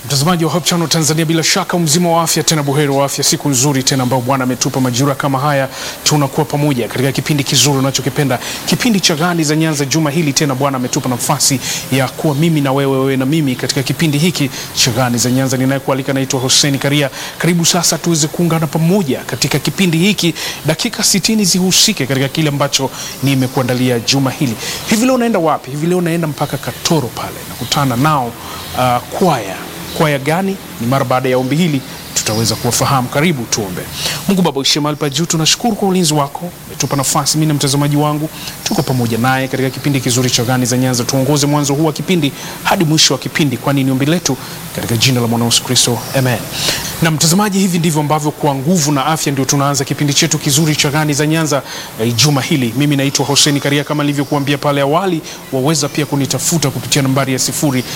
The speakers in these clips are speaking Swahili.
Mtazamaji wa Hope Channel Tanzania, bila shaka mzima wa afya, tena buheri wa afya, siku nzuri tena ambayo Bwana ametupa majira kama haya, tunakuwa pamoja katika kipindi kizuri unachokipenda, kipindi cha Gani za Nyanza. Juma hili tena Bwana ametupa nafasi ya kuwa mimi na wewe, wewe na mimi katika kipindi hiki cha Gani za Nyanza. Ninayekualika naitwa Hussein Karia. Karibu sasa tuweze kuungana pamoja katika kipindi hiki, dakika 60 zihusike katika kile ambacho nimekuandalia juma hili. Hivi leo naenda wapi? Hivi leo naenda mpaka Katoro pale, nakutana nao uh, kwaya kwaya gani? Ni mara baada ya ombi hili tutaweza kuwafahamu. Karibu tuombe. Mungu Baba uishie mahali pa juu, tunashukuru kwa ulinzi wako, umetupa nafasi mimi na mtazamaji wangu, tuko pamoja naye katika kipindi kizuri cha Gani za Nyanza. Tuongoze mwanzo huu wa kipindi hadi mwisho wa kipindi, kwani ni ombi letu katika jina la mwana Yesu Kristo, amen. Na mtazamaji, hivi ndivyo ambavyo kwa nguvu na afya ndio tunaanza kipindi chetu kizuri cha Gani za Nyanza eh, juma hili. Mimi naitwa Hussein Karia, kama nilivyokuambia pale awali, waweza pia kunitafuta kupitia nambari ya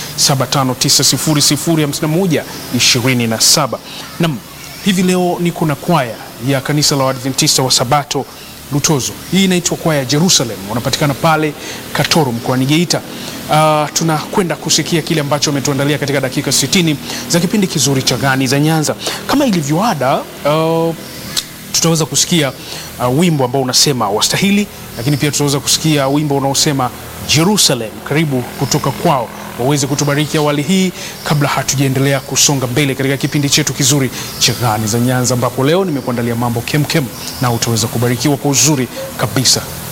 0759005127. Naam, hivi leo niko na kwaya ya kanisa la Waadventista wa Sabato Lutozo. Hii inaitwa kwaya ya Jerusalem, wanapatikana pale Katoro mkoani Geita. Uh, tunakwenda kusikia kile ambacho wametuandalia katika dakika 60 za kipindi kizuri cha Gani za Nyanza. Kama ilivyoada, uh, tutaweza kusikia uh, wimbo ambao unasema wastahili, lakini pia tutaweza kusikia wimbo unaosema Jerusalem. Karibu kutoka kwao waweze kutubariki awali hii, kabla hatujaendelea kusonga mbele katika kipindi chetu kizuri cha Gani za Nyanza, ambapo leo nimekuandalia mambo kemkem na utaweza kubarikiwa kwa uzuri kabisa.